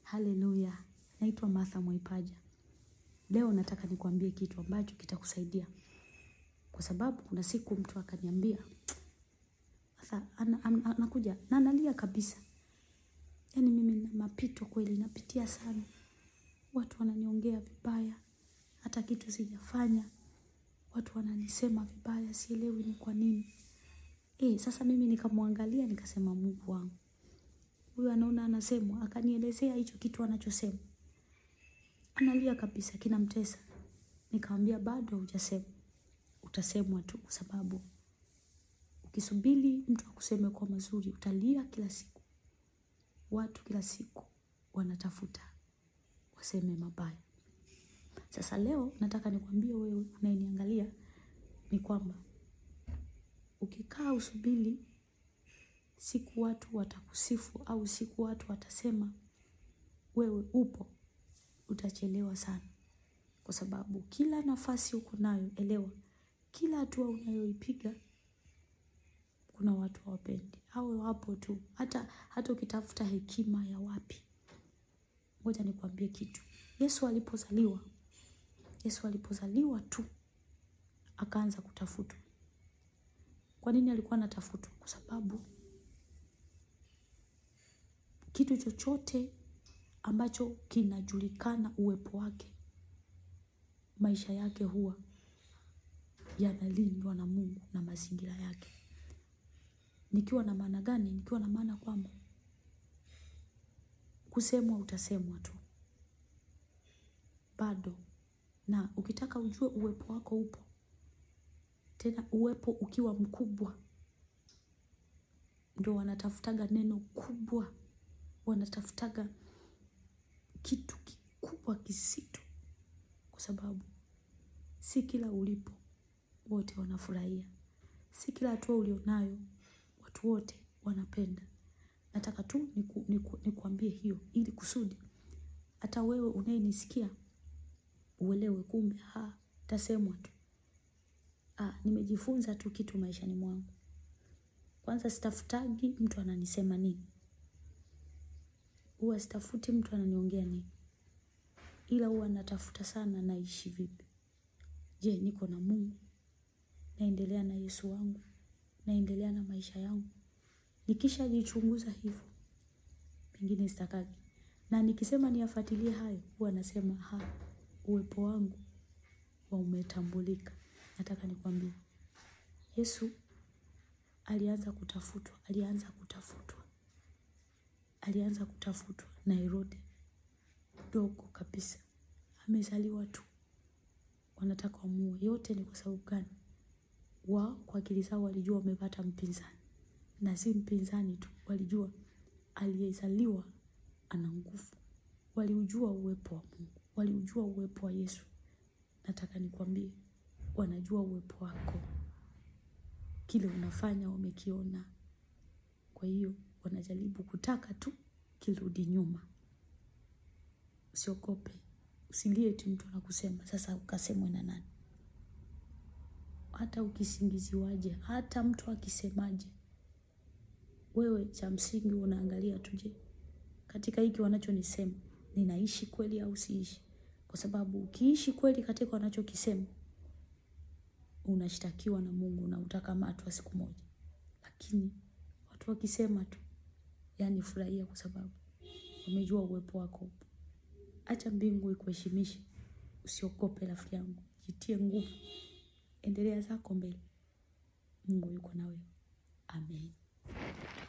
Haleluya. Naitwa Martha Mwaipaja. Leo nataka nikwambie kitu ambacho kitakusaidia. Kwa sababu kuna siku mtu akaniambia. Sasa anakuja na analia kabisa. Yaani mimi na mapito kweli napitia sana. Watu wananiongea vibaya. Hata kitu sijafanya. Watu wananisema vibaya sielewi ni kwa nini. Eh, sasa mimi nikamwangalia nikasema Mungu wangu. Huyu anaona anasemwa akanielezea hicho kitu anachosema. Analia kabisa kinamtesa. Nikamwambia bado hujasema. Utasemwa tu kwa sababu ukisubiri mtu akuseme kwa mazuri utalia kila siku. Watu kila siku wanatafuta waseme mabaya. Sasa leo nataka nikwambie wewe unayeniangalia ni kwamba ukikaa usubiri siku watu watakusifu au siku watu watasema wewe upo utachelewa sana. Kwa sababu kila nafasi uko nayo elewa kila hatua unayoipiga kuna watu hawapendi. Hao wapo tu hata hata ukitafuta hekima ya wapi. Ngoja nikwambie kitu. Yesu alipozaliwa. Yesu alipozaliwa tu akaanza kutafutwa. Kwa nini alikuwa anatafutwa? Kwa sababu kitu chochote ambacho kinajulikana uwepo wake maisha yake huwa yanalindwa na Mungu na mazingira yake. Nikiwa na maana gani? Nikiwa na maana kwamba kusemwa utasemwa tu. Bado na ukitaka ujue uwepo wako upo. Tena uwepo ukiwa mkubwa. Ndio wanatafutaga neno kubwa. Wanatafutaga kitu kikubwa kizito. Kwa sababu si kila ulipo wote wanafurahia. Si kila hatua ulionayo watu wote wanapenda. Nataka tu nikuambie hiyo ili kusudi hata wewe unayenisikia uelewe kumbe haa itasemwa tu. Nimejifunza tu kitu maishani mwangu. Kwanza sitafutagi mtu ananisema nini. Huwa sitafuti mtu ananiongea nini. Ila huwa natafuta sana naishi vipi. Je, niko na Mungu. Naendelea na Yesu wangu. Naendelea na maisha yangu. Nikishajichunguza hivyo. Mengine sitakagi. Na nikisema niyafuatilie hayo huwa nasema haa uwepo wangu wa umetambulika. Nataka nikwambie. Yesu alianza kutafutwa. Alianza kutafutwa. Alianza kutafutwa na Herode. Mdogo kabisa. Amezaliwa tu. Wanataka wamuue. Yote ni kwa sababu gani? Wao kwa akili zao walijua wamepata mpinzani. Na si mpinzani tu. Walijua aliyezaliwa ana nguvu. Waliujua uwepo wa Mungu. Waliujua uwepo wa Yesu. Nataka nikwambie. Wanajua uwepo wako. Kile unafanya wamekiona. Kwa hiyo wanajaribu kutaka tu kirudi nyuma. Usiogope. Usilie eti mtu anakusema. Sasa ukasemwe na nani? Hata ukisingiziwaje. Hata mtu akisemaje. Wewe cha msingi unaangalia tu je. Katika hiki wanachonisema. Ninaishi kweli au siishi. Kwa sababu ukiishi kweli katika wanachokisema. Unashtakiwa na Mungu na utakamatwa siku moja. Lakini watu wakisema tu. Yaani furahia kwa sababu wamejua uwepo wako upo. Acha mbingu ikuheshimishe. Usiogope rafiki yangu. Jitie nguvu. Endelea zako mbele. Mungu yuko na wewe. Amen.